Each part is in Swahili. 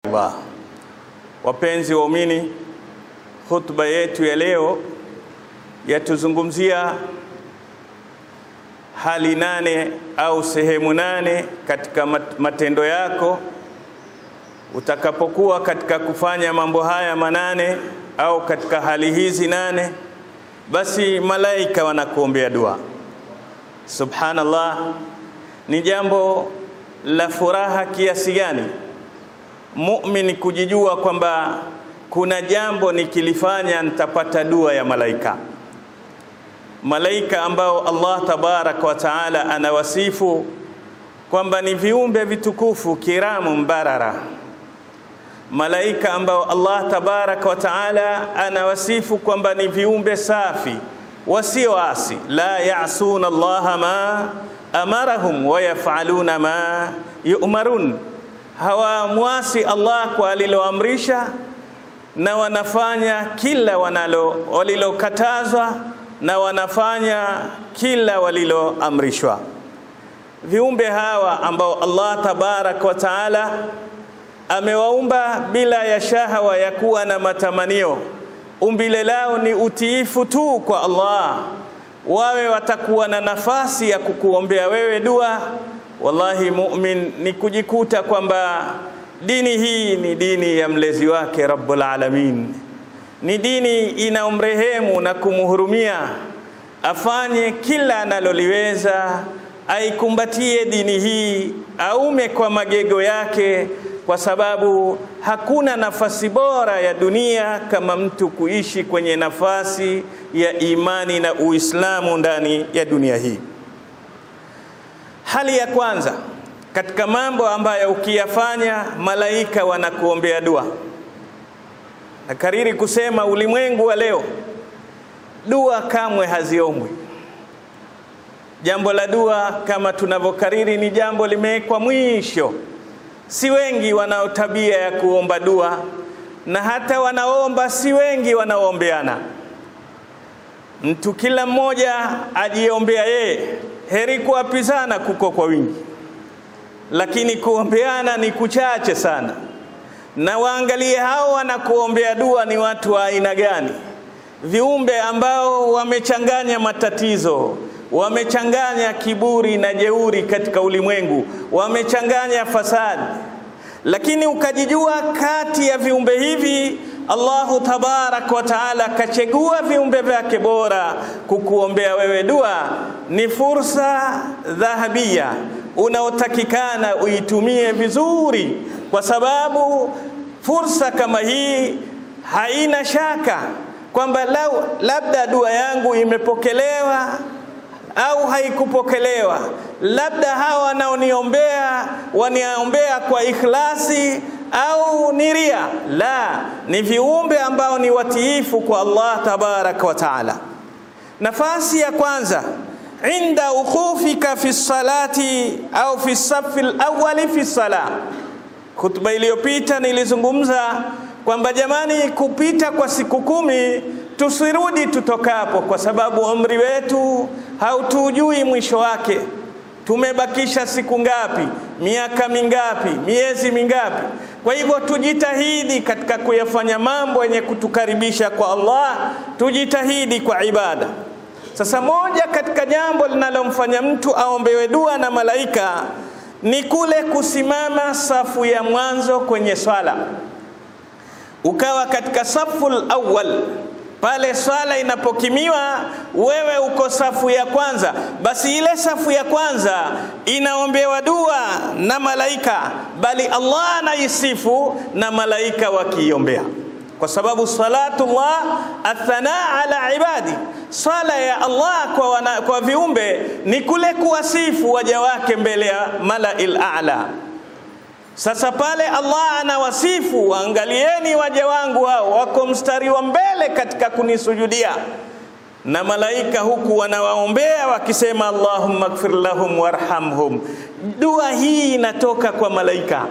Allah. Wapenzi waumini, hutuba yetu ya leo yatuzungumzia hali nane au sehemu nane katika matendo yako utakapokuwa katika kufanya mambo haya manane au katika hali hizi nane, basi malaika wanakuombea dua. Subhanallah, ni jambo la furaha kiasi gani muumini kujijua kwamba kuna jambo nikilifanya nitapata dua ya malaika. Malaika ambao Allah tabaraka wa taala anawasifu kwamba ni viumbe vitukufu kiramu mbarara, malaika ambao Allah tabaraka wa taala anawasifu kwamba ni viumbe safi wasioasi, la yasuna Allaha ma amarahum wa yafaluna ma yu'marun, hawamwasi Allah kwa aliloamrisha na wanafanya kila wanalo walilokatazwa na wanafanya kila waliloamrishwa. Viumbe hawa ambao Allah tabaraka wa taala amewaumba bila ya shahawa ya kuwa na matamanio, umbile lao ni utiifu tu kwa Allah, wawe watakuwa na nafasi ya kukuombea wewe dua. Wallahi, mumin ni kujikuta kwamba dini hii ni dini ya mlezi wake Rabbul Alamin ni dini inaomrehemu na kumhurumia, afanye kila analoliweza, aikumbatie dini hii, aume kwa magego yake, kwa sababu hakuna nafasi bora ya dunia kama mtu kuishi kwenye nafasi ya imani na Uislamu ndani ya dunia hii. Hali ya kwanza katika mambo ambayo ukiyafanya malaika wanakuombea dua na kariri kusema ulimwengu wa leo dua kamwe haziombwi. Jambo la dua kama tunavyokariri ni jambo limewekwa mwisho. Si wengi wanao tabia ya kuomba dua, na hata wanaomba si wengi wanaoombeana. Mtu kila mmoja ajiombea yeye, heri kuapizana kuko kwa wingi, lakini kuombeana ni kuchache sana na waangalie hao wanakuombea dua ni watu wa aina gani? Viumbe ambao wamechanganya matatizo, wamechanganya kiburi na jeuri katika ulimwengu, wamechanganya fasadi. Lakini ukajijua kati ya viumbe hivi Allahu tabaraka wa taala akachagua viumbe vyake bora kukuombea wewe dua, ni fursa dhahabia unaotakikana uitumie vizuri, kwa sababu fursa kama hii haina shaka kwamba lau labda dua yangu imepokelewa au haikupokelewa, labda hawa wanaoniombea waniombea kwa ikhlasi au ni ria. La, ni viumbe ambao ni watiifu kwa Allah tabaraka wa taala. Nafasi ya kwanza inda ukhufika fi salati au fi safi alawali fi sala. Khutba iliyopita nilizungumza kwamba jamani, kupita kwa siku kumi tusirudi tutokapo, kwa sababu umri wetu hautujui mwisho wake. Tumebakisha siku ngapi? Miaka mingapi? Miezi mingapi? Kwa hivyo tujitahidi katika kuyafanya mambo yenye kutukaribisha kwa Allah, tujitahidi kwa ibada. Sasa moja katika jambo linalomfanya mtu aombewe dua na malaika ni kule kusimama safu ya mwanzo kwenye swala, ukawa katika saful awwal pale swala inapokimiwa, wewe uko safu ya kwanza, basi ile safu ya kwanza inaombewa dua na malaika, bali Allah anaisifu na malaika wakiiombea, kwa sababu salatullah athana ala ibadi, swala ya Allah kwa, wana, kwa viumbe ni kule kuwasifu waja wake mbele ya malail a'la. Sasa pale Allah anawasifu, angalieni waja wangu hao wako mstari wa mbele katika kunisujudia, na malaika huku wanawaombea wakisema Allahumma ighfir lahum warhamhum. Dua hii inatoka kwa malaika.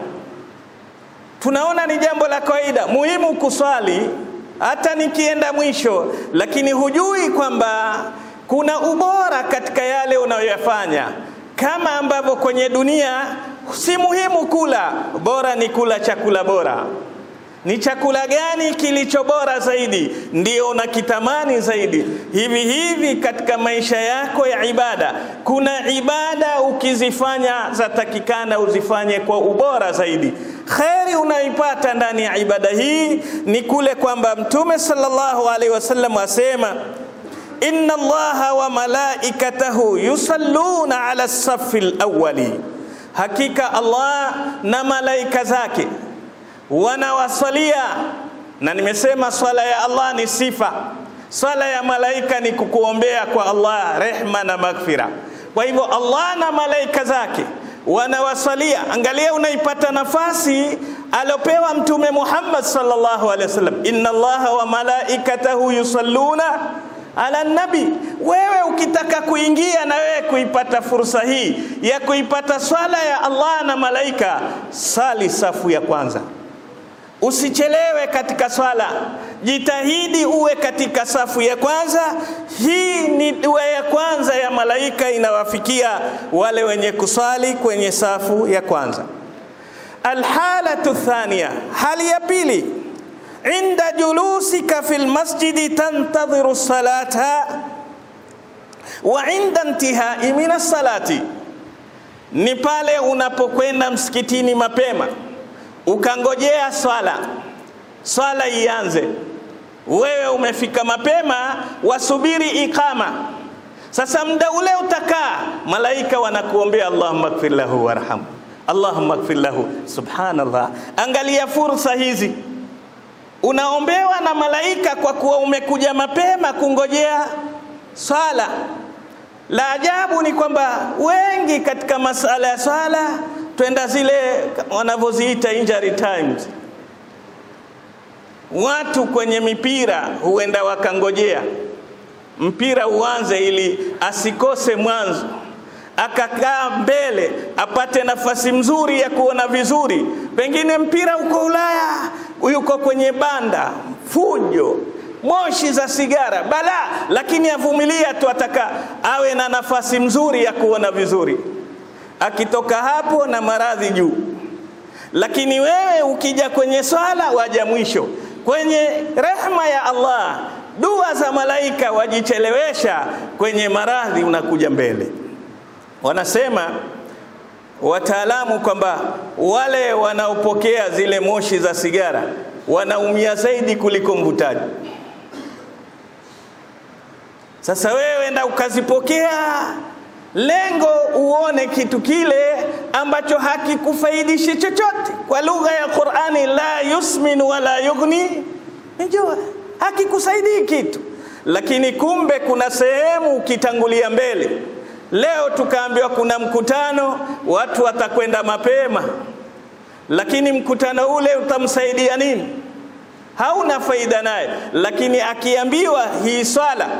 Tunaona ni jambo la kawaida, muhimu kuswali hata nikienda mwisho, lakini hujui kwamba kuna ubora katika yale unayoyafanya, kama ambavyo kwenye dunia si muhimu kula, bora ni kula chakula bora. Ni chakula gani kilicho bora zaidi, ndio unakitamani zaidi. Hivi hivi katika maisha yako ya ibada, kuna ibada ukizifanya zatakikana uzifanye kwa ubora zaidi. Kheri unaipata ndani ya ibada hii ni kule kwamba Mtume sallallahu alaihi wasallam asema inna Allaha wa malaikatahu yusalluna ala safi lawali, hakika Allah na malaika zake wanawasalia. Na nimesema swala ya Allah ni sifa, swala ya malaika ni kukuombea kwa Allah rehma na maghfira. Kwa hivyo Allah na malaika zake wanawasalia. Angalia, unaipata nafasi alopewa Mtume Muhammad sallallahu alaihi wasallam, inna Allaha wa malaikatahu yusalluna ala nabi. Wewe ukitaka kuingia na wewe kuipata fursa hii ya kuipata swala ya Allah na malaika, sali safu ya kwanza. Usichelewe katika swala, jitahidi uwe katika safu ya kwanza. Hii ni dua ya kwanza ya malaika inawafikia wale wenye kuswali kwenye safu ya kwanza. Alhalatu thania, hali ya pili, inda julusika fil masjidi tantadhiru salata wa inda intihai min salati, ni pale unapokwenda msikitini mapema ukangojea swala, swala ianze, wewe umefika mapema, wasubiri ikama. Sasa muda ule utakaa, malaika wanakuombea Allahumma ighfir lahu warhamhu, Allahumma ighfir lahu. Subhanallah, angalia fursa hizi unaombewa na malaika kwa kuwa umekuja mapema kungojea swala. La ajabu ni kwamba wengi katika masala ya swala twenda zile wanavyoziita injury times. Watu kwenye mipira huenda wakangojea mpira uanze ili asikose mwanzo, akakaa mbele apate nafasi mzuri ya kuona vizuri. Pengine mpira uko Ulaya, yuko kwenye banda, fujo, moshi za sigara, balaa, lakini avumilia tu, ataka awe na nafasi mzuri ya kuona vizuri akitoka hapo na maradhi juu. Lakini wewe ukija kwenye swala waja mwisho, kwenye rehma ya Allah, dua za malaika wajichelewesha, kwenye maradhi unakuja mbele. Wanasema wataalamu kwamba wale wanaopokea zile moshi za sigara wanaumia zaidi kuliko mvutaji. Sasa wewe enda ukazipokea lengo uone kitu kile ambacho hakikufaidishi chochote. Kwa lugha ya Qur'ani, la yusmin wala yughni njua, hakikusaidii kitu. Lakini kumbe kuna sehemu ukitangulia mbele. Leo tukaambiwa kuna mkutano, watu watakwenda mapema, lakini mkutano ule utamsaidia nini? Hauna faida naye. Lakini akiambiwa hii swala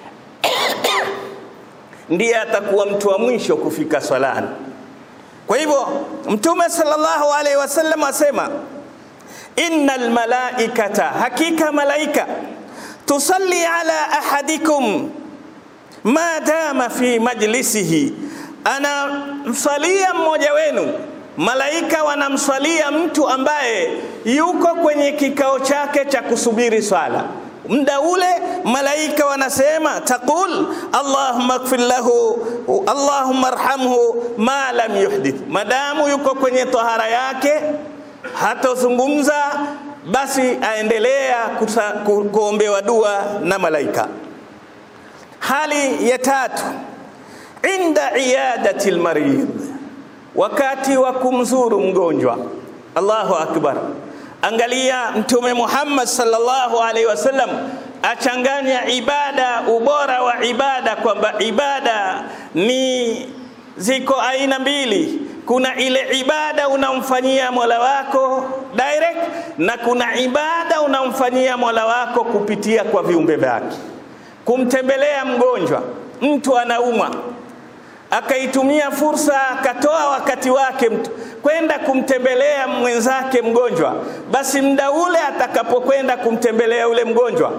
ndiye atakuwa mtu wa mwisho kufika swalani. Kwa hivyo Mtume sallallahu alaihi wasallam asema, innal malaikata, hakika malaika tusalli ala ahadikum ma dama fi majlisihi, anamswalia mmoja wenu. Malaika wanamswalia mtu ambaye yuko kwenye kikao chake cha kusubiri swala muda ule malaika wanasema taqul allahumma ighfir lahu allahumma arhamhu ma lam yuhdith, madamu yuko kwenye tahara yake hatozungumza, basi aendelea kuombewa dua na malaika. Hali ya tatu, inda iyadati almarid, wakati wa kumzuru mgonjwa. Allahu akbar. Angalia Mtume Muhammad sallallahu alaihi wasallam achanganya ibada, ubora wa ibada, kwamba ibada ni ziko aina mbili. Kuna ile ibada unamfanyia Mola wako direct, na kuna ibada unamfanyia Mola wako kupitia kwa viumbe vyake. Kumtembelea mgonjwa, mtu anaumwa akaitumia fursa akatoa wakati wake mtu kwenda kumtembelea mwenzake mgonjwa, basi muda ule atakapokwenda kumtembelea ule mgonjwa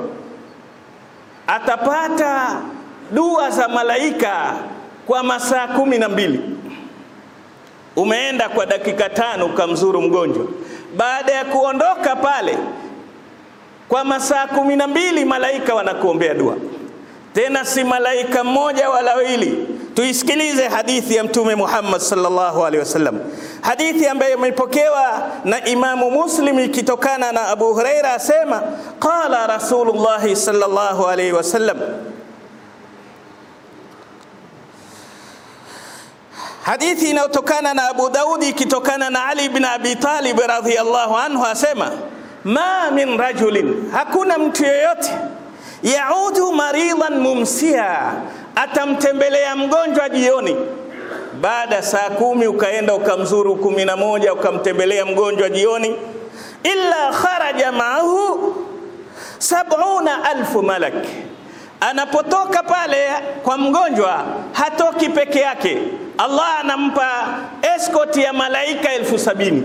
atapata dua za malaika kwa masaa kumi na mbili. umeenda kwa dakika tano ukamzuru mgonjwa. Baada ya kuondoka pale kwa masaa kumi na mbili malaika wanakuombea dua, tena si malaika mmoja wala wawili. Tuisikilize hadithi ya Mtume Muhammad sallallahu alaihi wasallam, hadithi ambayo imepokewa na Imamu Muslim ikitokana na Abu Huraira asema, qala Rasulullah sallallahu alaihi wasallam Hadithi inayotokana na Abu Daudi ikitokana na Ali bin Abi Talib radhiyallahu anhu asema, ma min rajulin, hakuna mtu yeyote yaudu maridan mumsia, atamtembelea mgonjwa jioni baada saa kumi ukaenda ukamzuru kumi na moja ukamtembelea mgonjwa jioni, illa kharaja maahu sabuna alfu malak, anapotoka pale kwa mgonjwa hatoki peke yake Allah anampa escort ya malaika elfu sabini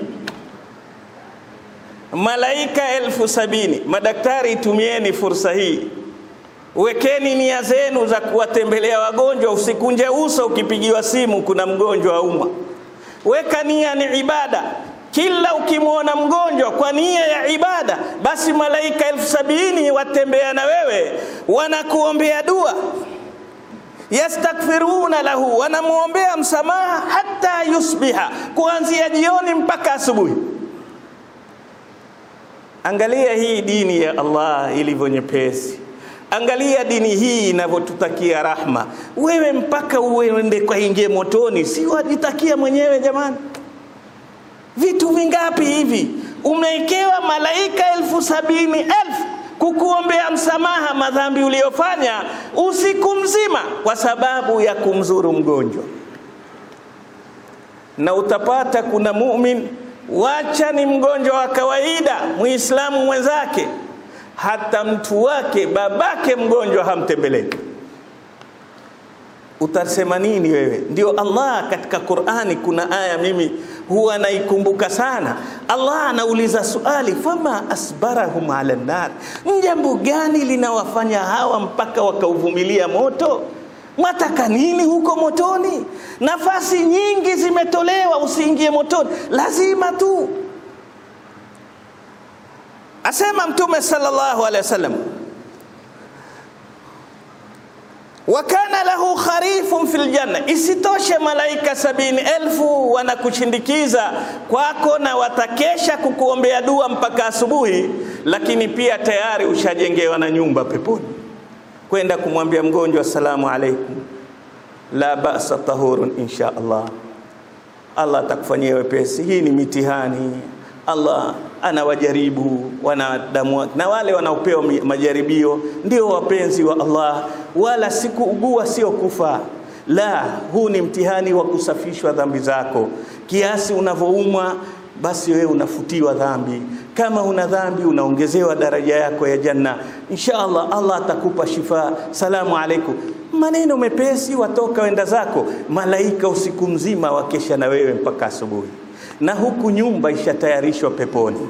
malaika elfu sabini Madaktari, tumieni fursa hii, wekeni nia zenu za kuwatembelea wagonjwa. Usikunje uso ukipigiwa simu kuna mgonjwa aumwa. Weka nia, ni ibada. Kila ukimwona mgonjwa kwa nia ya ibada, basi malaika elfu sabini watembea na wewe, wanakuombea dua yastaghfiruna lahu, wanamwombea msamaha hata yusbiha, kuanzia jioni mpaka asubuhi. Angalia hii dini ya Allah ilivyo nyepesi, angalia dini hii inavyotutakia rahma. Wewe mpaka uende kwa ingie motoni, si wajitakia mwenyewe jamani? Vitu vingapi hivi umewekewa malaika elfu sabini elfu kukuombea msamaha madhambi uliyofanya usiku mzima kwa sababu ya kumzuru mgonjwa. Na utapata kuna mumin, wacha ni mgonjwa wa kawaida, muislamu mwenzake, hata mtu wake babake mgonjwa hamtembelei. Utasema nini wewe? Ndio Allah katika Qur'ani, kuna aya mimi huwa naikumbuka sana. Allah anauliza swali, fama asbarahum ala nar, jambo gani linawafanya hawa mpaka wakauvumilia moto? Mwataka nini huko motoni? Nafasi nyingi zimetolewa, usiingie motoni, lazima tu. Asema Mtume sallallahu alaihi wasallam wa kana lahu kharifun fil janna. Isitoshe, malaika sabini elfu wanakushindikiza kwako na watakesha kukuombea dua mpaka asubuhi, lakini pia tayari ushajengewa na nyumba peponi, kwenda kumwambia mgonjwa assalamu alaikum, la ba'sa tahurun insha Allah. Allah atakufanyia wepesi. Hii ni mitihani Allah anawajaribu wanadamu na wale wanaopewa majaribio ndio wapenzi wa Allah, wala sikuugua sio kufa. La, huu ni mtihani wa kusafishwa dhambi zako. Kiasi unavyoumwa basi wewe unafutiwa dhambi. Kama una dhambi unaongezewa daraja yako ya janna, insha Allah. Allah atakupa shifa. Salamu alaikum, maneno mepesi, watoka wenda zako. Malaika usiku mzima wakesha na wewe mpaka asubuhi na huku nyumba ishatayarishwa peponi.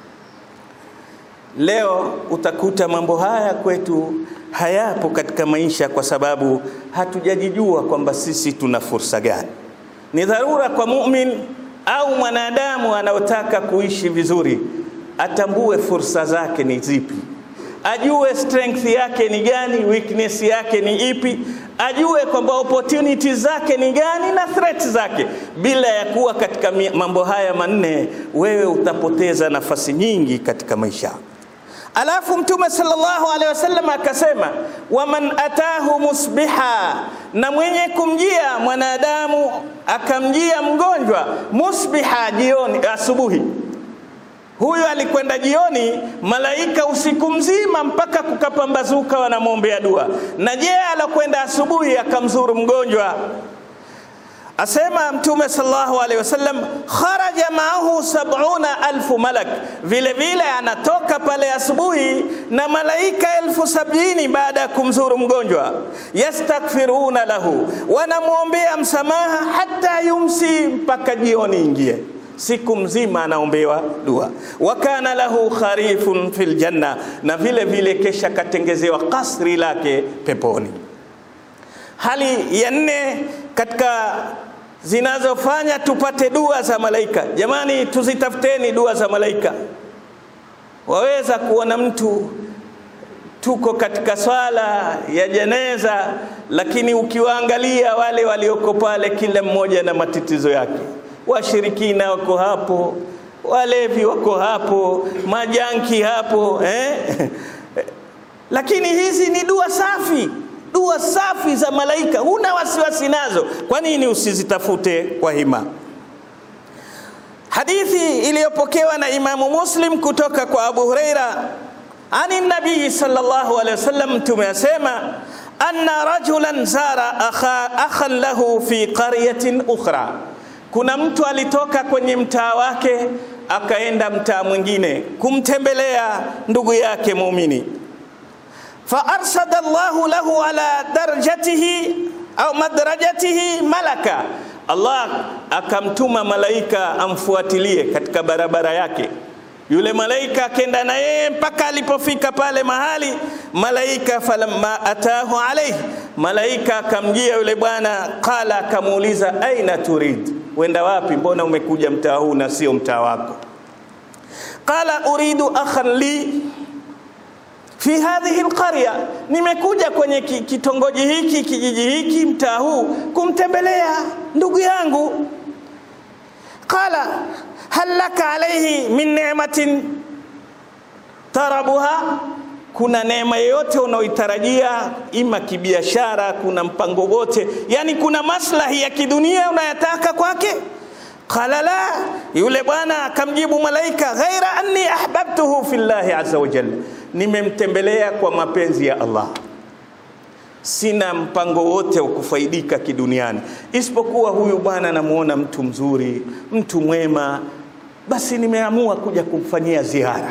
Leo utakuta mambo haya kwetu hayapo katika maisha, kwa sababu hatujajijua kwamba sisi tuna fursa gani. Ni dharura kwa mumin au mwanadamu anaotaka kuishi vizuri, atambue fursa zake ni zipi, ajue strength yake ni gani, weakness yake ni ipi ajue kwamba opportunities zake ni gani na threats zake. Bila ya kuwa katika mambo haya manne, wewe utapoteza nafasi nyingi katika maisha. Alafu Mtume sallallahu alaihi wasallam akasema, waman atahu musbiha, na mwenye kumjia mwanadamu akamjia mgonjwa musbiha, jioni, asubuhi Huyu alikwenda jioni, malaika usiku mzima mpaka kukapambazuka wanamwombea dua. Na je, alokwenda asubuhi akamzuru mgonjwa? Asema Mtume sallallahu alaihi wasallam, kharaja maahu sabuna alfu malak, vile vile anatoka pale asubuhi na malaika elfu sabini baada ya kumzuru mgonjwa. Yastaghfiruna lahu, wanamwombea msamaha hata yumsi, mpaka jioni ingie siku mzima anaombewa dua. wa kana lahu kharifun fil janna, na vile vile kesha katengezewa kasri lake peponi. Hali ya nne katika zinazofanya tupate dua za malaika. Jamani, tuzitafuteni dua za malaika. Waweza kuona mtu tuko katika swala ya jeneza, lakini ukiwaangalia wale walioko pale, kila mmoja na matatizo yake. Washirikina wako hapo, walevi wako hapo, majanki hapo eh? Lakini hizi ni dua safi, dua safi za malaika, huna wasiwasi nazo. Kwa nini usizitafute kwa hima? Hadithi iliyopokewa na Imamu Muslim kutoka kwa Abu Huraira ani nabii sallallahu alaihi wasallam, Mtume asema anna rajulan zara akha, akhan lahu fi qaryatin ukhra, kuna mtu alitoka kwenye mtaa wake akaenda mtaa mwingine kumtembelea ndugu yake muumini. Fa arsada Allahu lahu ala darajatihi au madrajatihi malaka, Allah akamtuma malaika amfuatilie katika barabara yake yule malaika akenda na yeye mpaka alipofika pale mahali. Malaika falamma atahu alayhi, malaika akamjia yule bwana, qala, akamuuliza aina turid, wenda wapi? Mbona umekuja mtaa huu na sio mtaa wako? Qala uridu akhan li fi hadhihi alqarya, nimekuja kwenye kitongoji hiki kijiji hiki mtaa huu kumtembelea ndugu yangu. Qala hal laka alayhi min ni'matin tarabuha, kuna neema yoyote unaoitarajia ima kibiashara, kuna mpango wote, yani kuna maslahi ya kidunia unayataka kwake? Qala la, yule bwana akamjibu malaika, ghaira anni ahbabtuhu fillahi azza wa jalla, nimemtembelea kwa mapenzi ya Allah sina mpango wote wa kufaidika kiduniani, isipokuwa huyu bwana namuona mtu mzuri, mtu mwema, basi nimeamua kuja kumfanyia ziara.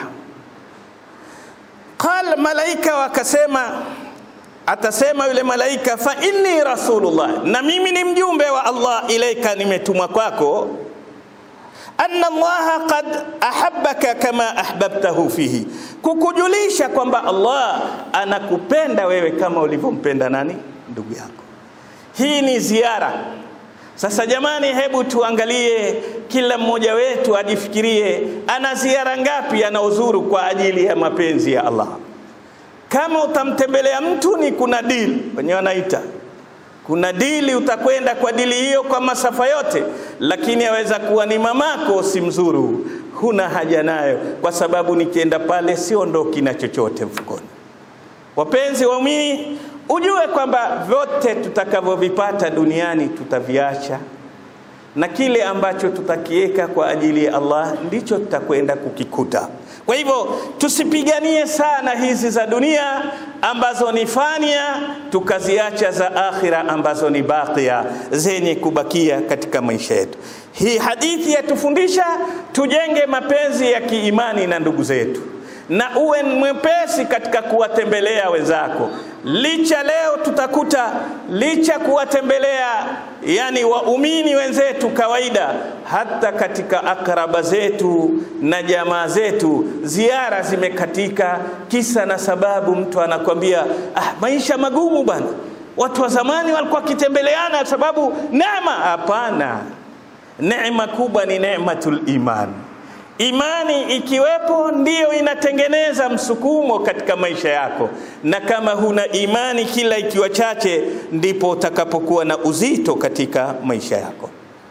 Qal, malaika wakasema, atasema yule malaika, fa inni rasulullah, na mimi ni mjumbe wa Allah, ilaika, nimetumwa kwako anna Allaha qad ahabbaka kama ahbabtahu fihi, kukujulisha kwamba Allah anakupenda wewe kama ulivyompenda nani? Ndugu yako. Hii ni ziara. Sasa jamani, hebu tuangalie, kila mmoja wetu ajifikirie, ana ziara ngapi anaozuru kwa ajili ya mapenzi ya Allah. Kama utamtembelea mtu, ni kuna dili wenyewe wanaita kuna dili, utakwenda kwa dili hiyo kwa masafa yote, lakini aweza kuwa ni mamako, si mzuru, huna haja nayo, kwa sababu nikienda pale siondoki na chochote mfukoni. Wapenzi waumini, ujue kwamba vyote tutakavyovipata duniani tutaviacha, na kile ambacho tutakiweka kwa ajili ya Allah ndicho tutakwenda kukikuta. Kwa hivyo tusipiganie sana hizi za dunia ambazo ni fania, tukaziacha za akhira ambazo ni bakia, zenye kubakia katika maisha yetu. Hii hadithi yatufundisha tujenge mapenzi ya kiimani na ndugu zetu, na uwe mwepesi katika kuwatembelea wenzako. Licha leo tutakuta licha kuwatembelea yani waumini wenzetu kawaida, hata katika akraba zetu na jamaa zetu ziara zimekatika, kisa na sababu, mtu anakwambia ah, maisha magumu bwana, watu wa zamani walikuwa wakitembeleana sababu neema. Hapana, neema kubwa ni neematul iman. Imani ikiwepo ndiyo inatengeneza msukumo katika maisha yako, na kama huna imani, kila ikiwa chache, ndipo utakapokuwa na uzito katika maisha yako.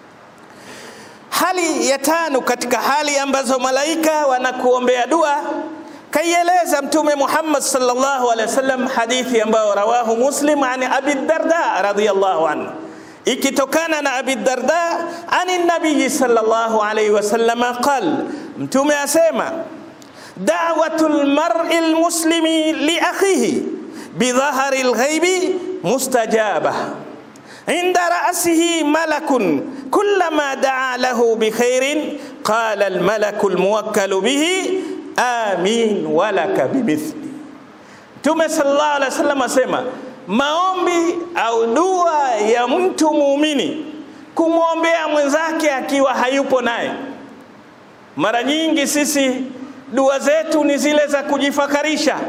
Hali ya tano katika hali ambazo malaika wanakuombea dua, kaieleza Mtume Muhammad sallallahu alaihi wasallam, hadithi ambayo rawahu Muslim an Abi Darda radhiyallahu anhu ikitokana na Abi Darda ani nabii sallallahu alayhi wasallam qal, mtume asema da'watul mar'i almuslimi li akhihi bidhahari alghaibi mustajaba inda ra'sihi malakun kullama da'a lahu bikhairin qala almalaku almuwakkalu bihi amin walaka bimithli. Mtume sallallahu alayhi wasallam asema maombi au dua ya mtu muumini kumwombea mwenzake akiwa hayupo naye. Mara nyingi sisi dua zetu ni zile za kujifakarisha,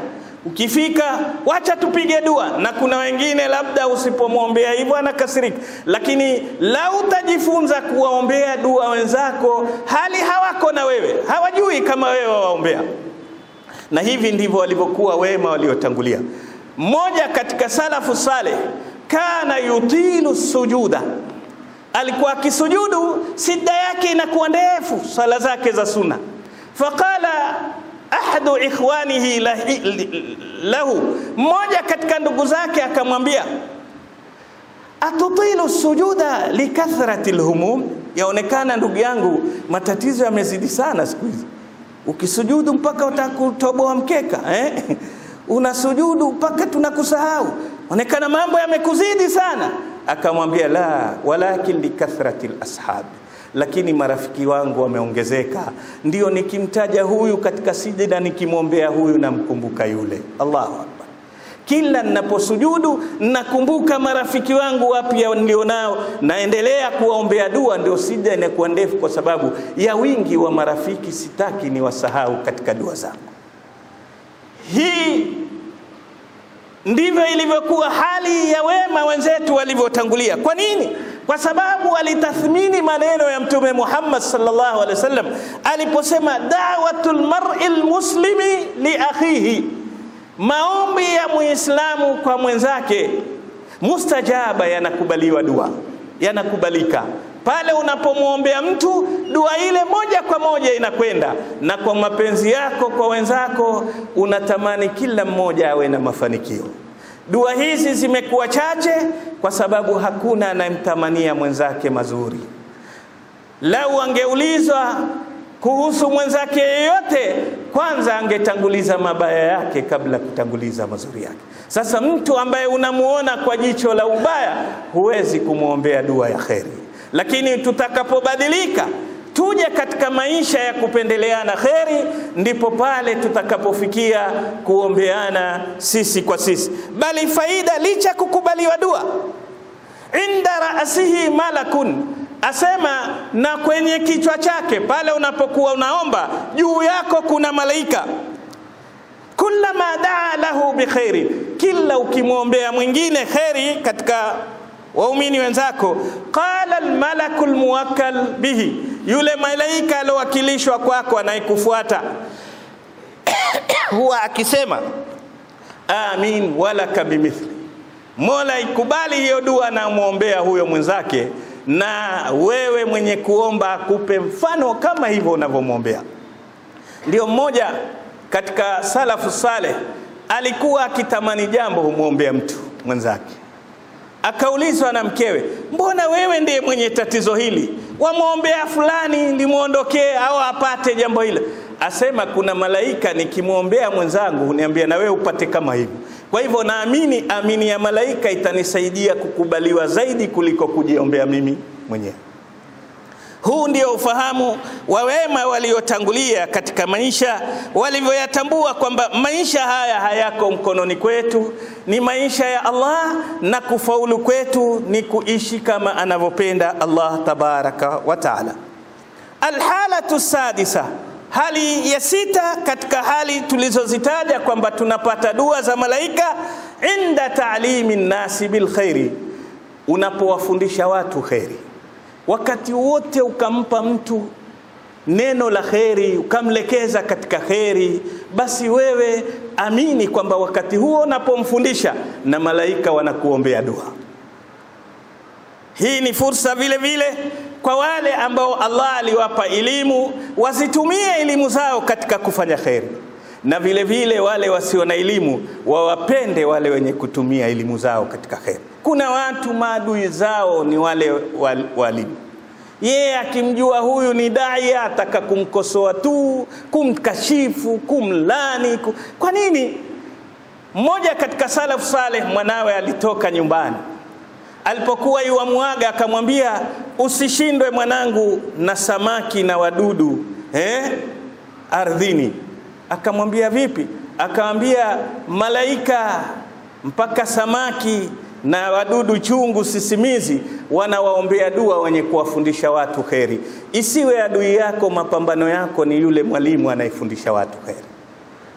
Ukifika wacha tupige dua, na kuna wengine labda usipomwombea hivyo anakasirika, lakini lau utajifunza kuwaombea dua wenzako hali hawako na wewe, hawajui kama wewe wawaombea. Na hivi ndivyo walivyokuwa wema waliotangulia. Mmoja katika salafu saleh, kana yutilu sujuda, alikuwa akisujudu sida yake inakuwa ndefu, sala zake za sunna. Faqala ahadu ikhwanihi lahu, mmoja katika ndugu zake akamwambia, atutilu sujuda likathrati lhumum, yaonekana ndugu yangu matatizo yamezidi sana siku hizi, ukisujudu mpaka utakutoboa mkeka eh? unasujudu mpaka tunakusahau, onekana mambo yamekuzidi sana. Akamwambia, la walakin likathrati lashabi lakini marafiki wangu wameongezeka, ndio nikimtaja huyu katika sijida, nikimwombea huyu namkumbuka yule. Allahu akbar! Kila ninaposujudu nakumbuka marafiki wangu wapya nilionao, naendelea kuwaombea dua, ndio sijida inakuwa ndefu kwa sababu ya wingi wa marafiki. Sitaki ni wasahau katika dua zangu. Hii ndivyo ilivyokuwa hali ya wema wenzetu walivyotangulia. Kwa nini? Kwa sababu walitathmini maneno ya Mtume Muhammad sallallahu alaihi wasallam aliposema, da'watul mar'il muslimi li akhihi, maombi ya muislamu kwa mwenzake mustajaba, yanakubaliwa dua, yanakubalika pale unapomwombea mtu, dua ile moja kwa moja inakwenda. Na kwa mapenzi yako kwa wenzako, unatamani kila mmoja awe na mafanikio. Dua hizi zimekuwa chache kwa sababu hakuna anayemtamania mwenzake mazuri. Lau angeulizwa kuhusu mwenzake yeyote, kwanza angetanguliza mabaya yake kabla kutanguliza mazuri yake. Sasa mtu ambaye unamuona kwa jicho la ubaya, huwezi kumwombea dua ya kheri. Lakini tutakapobadilika tuje katika maisha ya kupendeleana kheri, ndipo pale tutakapofikia kuombeana sisi kwa sisi. Bali faida licha kukubaliwa dua, inda raasihi malakun, asema na kwenye kichwa chake pale unapokuwa unaomba, juu yako kuna malaika. Kullama daa lahu bikhairi, kila ukimwombea mwingine kheri katika waumini wenzako, qala almalaku almuwakkal bihi, yule malaika aliowakilishwa kwako anayekufuata huwa akisema amin walaka bimithli, Mola ikubali hiyo dua na mwombea huyo mwenzake, na wewe mwenye kuomba akupe mfano kama hivyo unavyomwombea. Ndio mmoja katika salafu saleh alikuwa akitamani jambo humwombea mtu mwenzake Akaulizwa na mkewe, mbona wewe ndiye mwenye tatizo hili, wamwombea fulani limwondokee au apate jambo hilo? Asema kuna malaika nikimwombea mwenzangu huniambia na wewe upate kama hivyo. Kwa hivyo naamini amini ya malaika itanisaidia kukubaliwa zaidi kuliko kujiombea mimi mwenyewe. Huu ndio ufahamu wa wema waliotangulia katika maisha, walivyoyatambua kwamba maisha haya hayako mkononi kwetu, ni maisha ya Allah, na kufaulu kwetu ni kuishi kama anavyopenda Allah tabaraka wa taala. Alhalatu sadisa, hali ya sita katika hali tulizozitaja kwamba tunapata dua za malaika, inda taalimi nnasi bilkhairi, unapowafundisha watu kheri wakati wote ukampa mtu neno la kheri, ukamlekeza katika kheri, basi wewe amini kwamba wakati huo unapomfundisha na malaika wanakuombea dua. Hii ni fursa vile vile kwa wale ambao Allah aliwapa elimu, wazitumie elimu zao katika kufanya kheri, na vile vile wale wasio na elimu wawapende wale wenye kutumia elimu zao katika kheri. Kuna watu maadui zao ni wale walimu yeye akimjua huyu ni dai ataka kumkosoa tu, kumkashifu, kumlani. Kwa nini? Mmoja katika salafu saleh, mwanawe alitoka nyumbani, alipokuwa yuamwaga akamwambia, usishindwe mwanangu na samaki na wadudu eh, ardhini. Akamwambia vipi? Akamwambia malaika mpaka samaki na wadudu chungu sisimizi wanawaombea dua wenye kuwafundisha watu kheri. Isiwe adui yako, mapambano yako ni yule mwalimu anayefundisha watu kheri.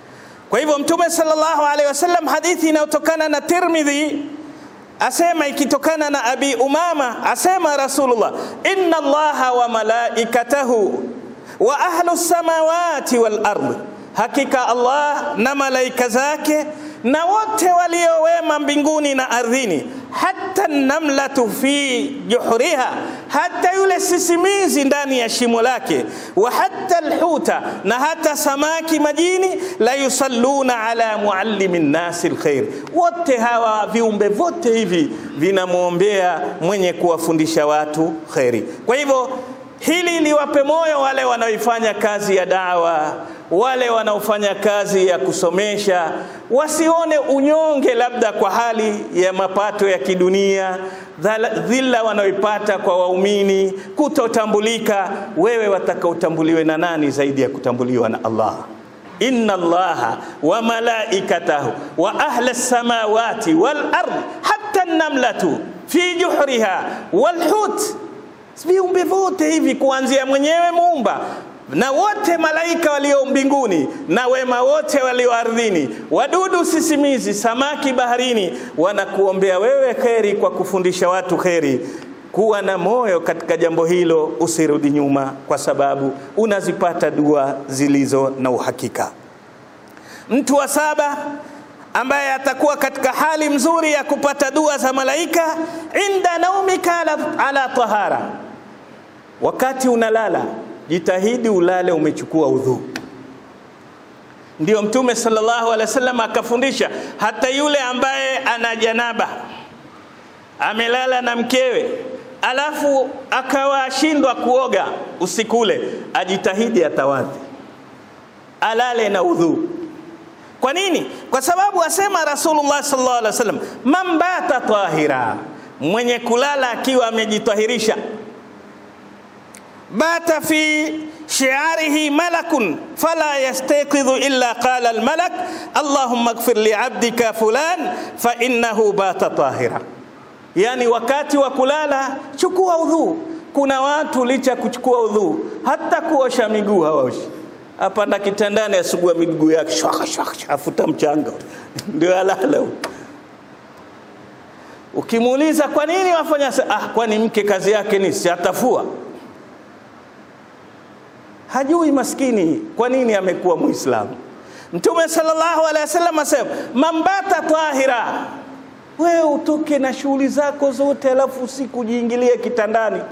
Kwa hivyo Mtume sallallahu alaihi wasallam, hadithi inayotokana na Tirmidhi asema ikitokana na Abi Umama asema Rasulullah, inna Allaha wa malaikatahu wa ahlu samawati wal ardh, hakika Allah na malaika zake na wote waliowema mbinguni na ardhini, hata namlatu fi juhuriha, hata yule sisimizi ndani ya shimo lake, wa hata alhuta, na hata samaki majini, la yusalluna ala muallimi nnasi alkhair, wote hawa viumbe vote hivi vinamwombea mwenye kuwafundisha watu kheri. Kwa hivyo hili liwape moyo wale wanaoifanya kazi ya dawa wale wanaofanya kazi ya kusomesha wasione unyonge, labda kwa hali ya mapato ya kidunia, dhila wanaoipata kwa waumini, kutotambulika. Wewe wataka utambuliwe na nani zaidi ya kutambuliwa na Allah? inna Allaha wa malaikatahu wa ahla samawati wal ard hatta namlatu fi juhriha wal hut, viumbe vote hivi kuanzia mwenyewe muumba na wote malaika walio mbinguni na wema wote walio ardhini, wadudu sisimizi, samaki baharini, wanakuombea wewe kheri kwa kufundisha watu kheri. Kuwa na moyo katika jambo hilo, usirudi nyuma, kwa sababu unazipata dua zilizo na uhakika. Mtu wa saba ambaye atakuwa katika hali mzuri ya kupata dua za malaika, inda naumika ala, ala tahara, wakati unalala jitahidi ulale umechukua udhu. Ndio Mtume sallallahu alaihi wasallam akafundisha hata yule ambaye ana janaba amelala na mkewe, alafu akawa ashindwa kuoga usiku ule, ajitahidi atawadhi, alale na udhu. Kwa nini? Kwa sababu asema Rasulullah sallallahu alaihi wasallam, man bata tahira, mwenye kulala akiwa amejitahirisha bata fi shiarihi malakun fala yastayqidhu illa qala almalak allahumma ighfir li abdika fulan fa innahu bata tahira. Yani, wakati wa kulala chukua udhu. Kuna watu licha kuchukua udhu hata kuosha miguu hawaoshi, apanda kitandani asugua miguu yake shwaka shwaka, afuta mchanga ndio alala. Ukimuuliza kwa nini wafanya, ah, kwani mke kazi yake ni si atafua hajui maskini kwa nini amekuwa Muislamu. Mtume sallallahu alaihi wasallam asema mambata tahira, wewe utoke na shughuli zako zote, alafu usiku jiingilie kitandani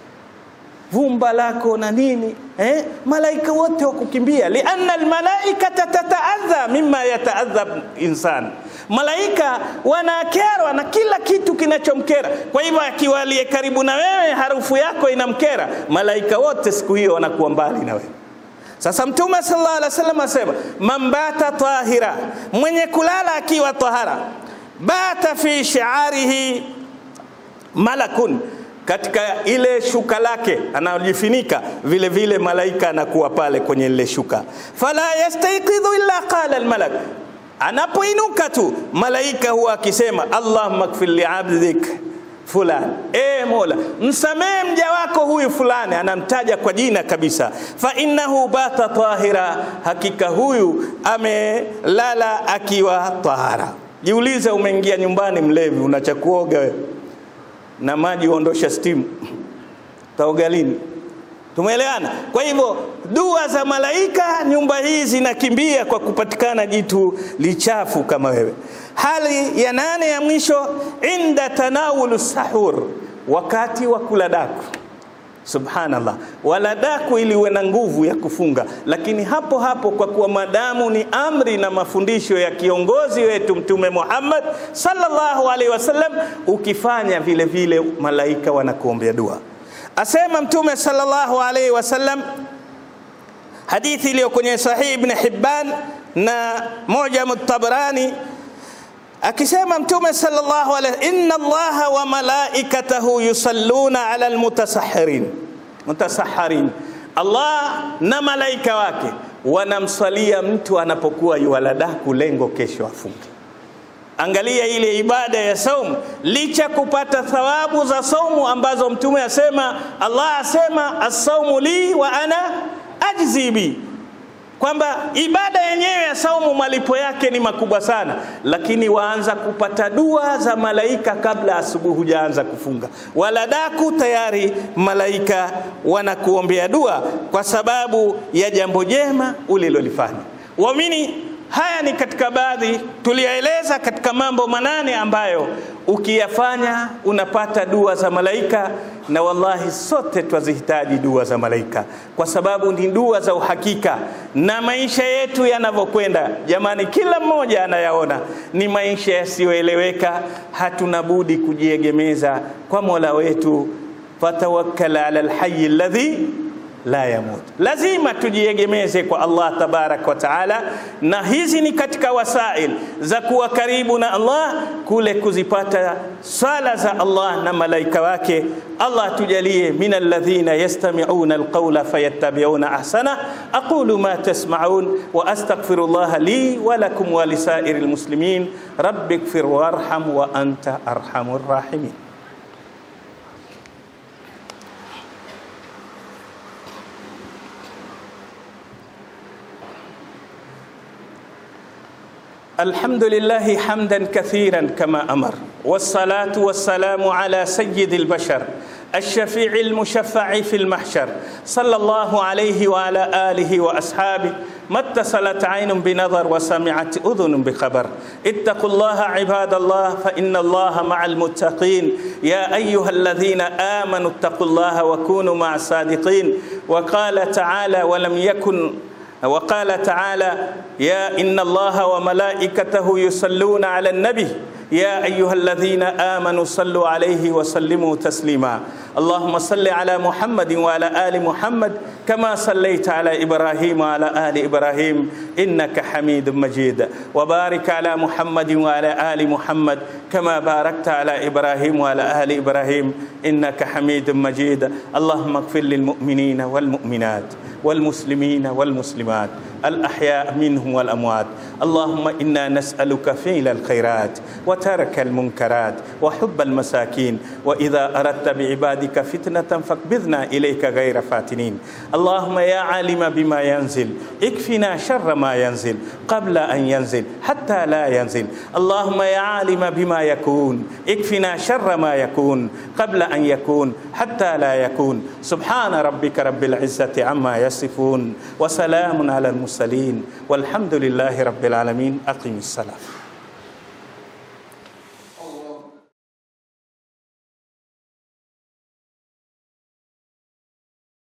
vumba lako na nini eh? Malaika wote wakukimbia, lianna almalaikata tataadha mimma yataadha insan, malaika wanakerwa na kila kitu kinachomkera. Kwa hivyo akiwa aliye karibu na wewe harufu yako inamkera, malaika wote siku hiyo wanakuwa mbali na wewe. Sasa Mtume sallallahu alaihi wasallam asema man bata tahira, mwenye kulala akiwa tahara, bata fi shi'arihi malakun katika ile shuka lake anajifinika vile vile, malaika anakuwa pale kwenye ile shuka. fala yastayqidhu illa qala almalak, anapoinuka tu malaika huwa akisema allahumma kfir li abdik fulani, e Mola, msamehe mja wako huyu fulani, anamtaja kwa jina kabisa. fa innahu bata tahira, hakika huyu amelala akiwa tahara. Jiulize, umeingia nyumbani mlevi, unacha kuoga wewe na maji uondosha stimu, taoga lini? Tumeelewana? Kwa hivyo dua za malaika nyumba hii zinakimbia kwa kupatikana jitu lichafu kama wewe. Hali ya nane ya mwisho, inda tanawulu sahur, wakati wa kula daku. Subhanallah, wala daku ili uwe na nguvu ya kufunga, lakini hapo hapo, kwa kuwa madamu ni amri na mafundisho ya kiongozi wetu Mtume Muhammad sallallahu alaihi wasallam, ukifanya vile vile malaika wanakuombea dua. Asema Mtume sallallahu alaihi wasallam, hadithi iliyo kwenye Sahih Ibn Hibban na moja Tabarani akisema Mtume sallallahu alaihi inna Allaha wa malaikatahu yusalluna ala almutasahhirin mutasahharin, Allah na malaika wake wanamswalia mtu anapokuwa yuwaladaku, lengo kesho afunge. Angalia ile ibada ya saumu, licha kupata thawabu za saumu ambazo Mtume asema, Allah asema as-saumu li wa ana ajzi bi kwamba ibada yenyewe ya saumu malipo yake ni makubwa sana, lakini waanza kupata dua za malaika kabla asubuhi hujaanza kufunga, wala daku tayari malaika wanakuombea dua kwa sababu ya jambo jema ulilolifanya. Waamini, haya ni katika baadhi tuliyaeleza katika mambo manane ambayo ukiyafanya unapata dua za malaika, na wallahi sote twazihitaji dua za malaika kwa sababu ni dua za uhakika. Na maisha yetu yanavyokwenda, jamani, kila mmoja anayaona ni maisha yasiyoeleweka. Hatuna budi kujiegemeza kwa Mola wetu, fatawakkal ala alhayy alladhi la yamut. Lazima tujiegemeze kwa Allah tabarak wa taala, na hizi ni katika wasail za kuwa karibu na Allah, kule kuzipata sala za Allah na malaika wake. Allah tujalie min alladhina yastami'una alqawla fayattabi'una ahsana. aqulu ma tasma'un wa astaghfirullaha li wa lakum wa lisairil muslimin rabbighfir warham wa anta arhamur rahimin. الحمد لله حمدا كثيرا كما امر والصلاه والسلام على سيد البشر الشفيع المشفع في المحشر صلى الله عليه وعلى اله واصحابه ما اتصلت عين بنظر وسمعت اذن بخبر اتقوا الله عباد الله فان الله مع المتقين يا ايها الذين امنوا اتقوا الله وكونوا مع الصادقين وقال تعالى ولم يكن وقال تعالى يا إن الله وملائكته يصلون على النبي يا أيها الذين آمنوا صلوا عليه وسلموا تسليما اللهم صل على محمد وعلى آل محمد كما صليت على إبراهيم وعلى آل إبراهيم إنك حميد مجيد وبارك على محمد وعلى آل محمد كما باركت على إبراهيم وعلى آل إبراهيم إنك حميد مجيد اللهم اغفر للمؤمنين والمؤمنات والمسلمين والمسلمات الأحياء منهم والأموات اللهم إنا نسألك فعل الخيرات وترك المنكرات وحب المساكين وإذا أردت بعبادك فتنة فاقبضنا إليك غير فاتنين اللهم يا عالم بما ينزل اكفنا شر ما ينزل قبل أن ينزل حتى لا ينزل اللهم يا عالم بما يكون اكفنا شر ما يكون قبل أن يكون حتى لا يكون سبحان ربك رب العزة عما يصفون وسلام على المرسلين والحمد لله رب العالمين أقم الصلاة